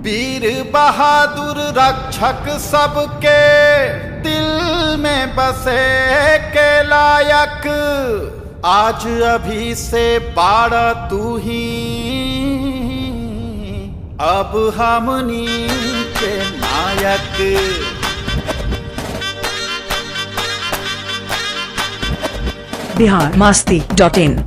वीर बहादुर रक्षक सबके दिल में बसे के लायक आज अभी से बाड़ तू ही अब हमनी के नायक बिहार मास्ती डॉट इन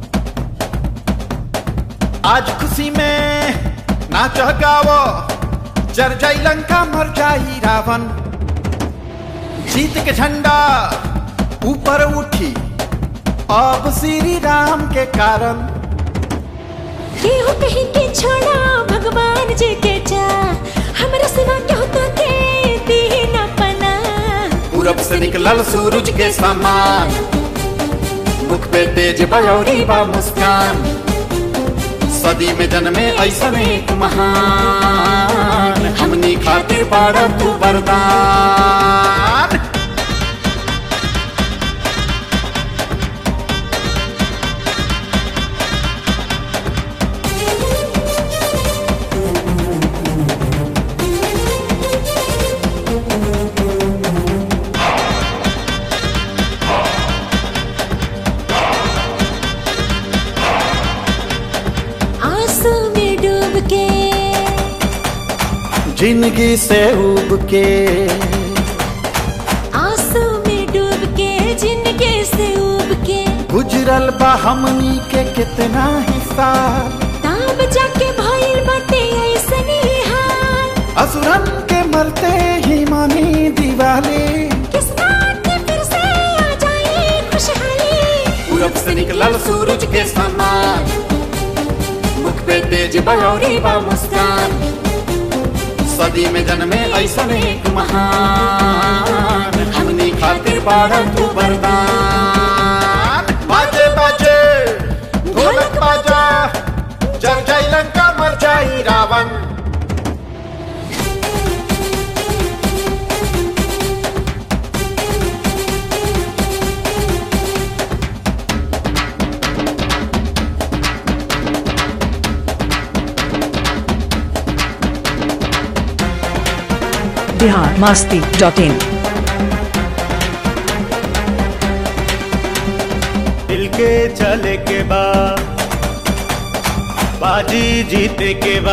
आज खुशी में नाच गावो जर जाई लंका मर जाई रावण जीत के झंडा ऊपर उठी अब श्री राम के कारण केहू कहीं के छोड़ा भगवान जी के जा हमरा सिवा केहू तो के दी न पना पूरब से निकलल सूरज के समान मुख पे तेज बयौरी बा मुस्कान सदी में जन्मे ऐसन एक महान हमनी खातिर बाड़ा तू वरदान आंसू में डूब के जिंदगी से उब के आंसू में डूब के जिंदगी से उब के गुजरल बा हमनी के कितना हिस्सा ताब जाके भइल बाटे ऐसनी हाल असुरन के मरते ही मानी दिवाली किस्मत में फिर से आ जाए खुशहाली पूरब से निकलल सूरज के समान मुख पे तेज बयौरी बा मुस्कान सदी में जन्मे ऐसन एक महान हमनी खातिर बाड़ा तू वरदान बाजे बाजे ढोलक बाजा जग जाई लंका मर जाई रावण बिहार मास्ती डॉट इन दिल के चले के बा बाजी जीते के बा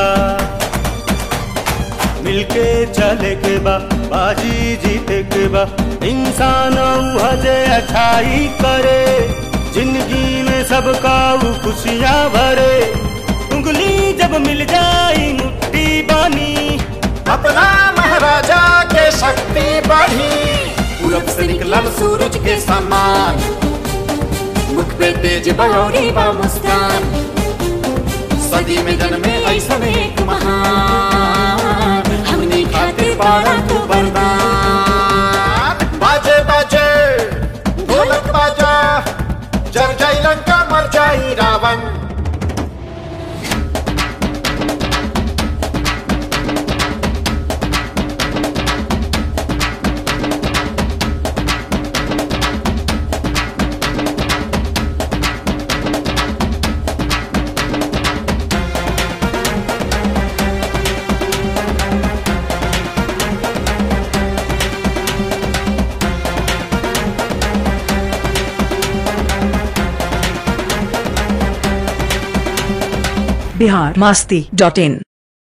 मिलके चले के बा बाजी जीते के बा इंसान हजे अच्छाई करे जिंदगी में सबका वो खुशियाँ भरे उंगली जब मिल जाई मुट्ठी बानी अपना महाराजा के शक्ति बढ़ी पूरब से निकलल सूरज के समान मुख पे तेज बयौरी बा मुस्कान सदी में जन्मे ऐसन एक महान हमनी खातिर बाड़ा तू वरदान बाजे बाजे ढोलक बाजा जर जाई लंका मर जाई रावण बिहार मास्ती डॉट इन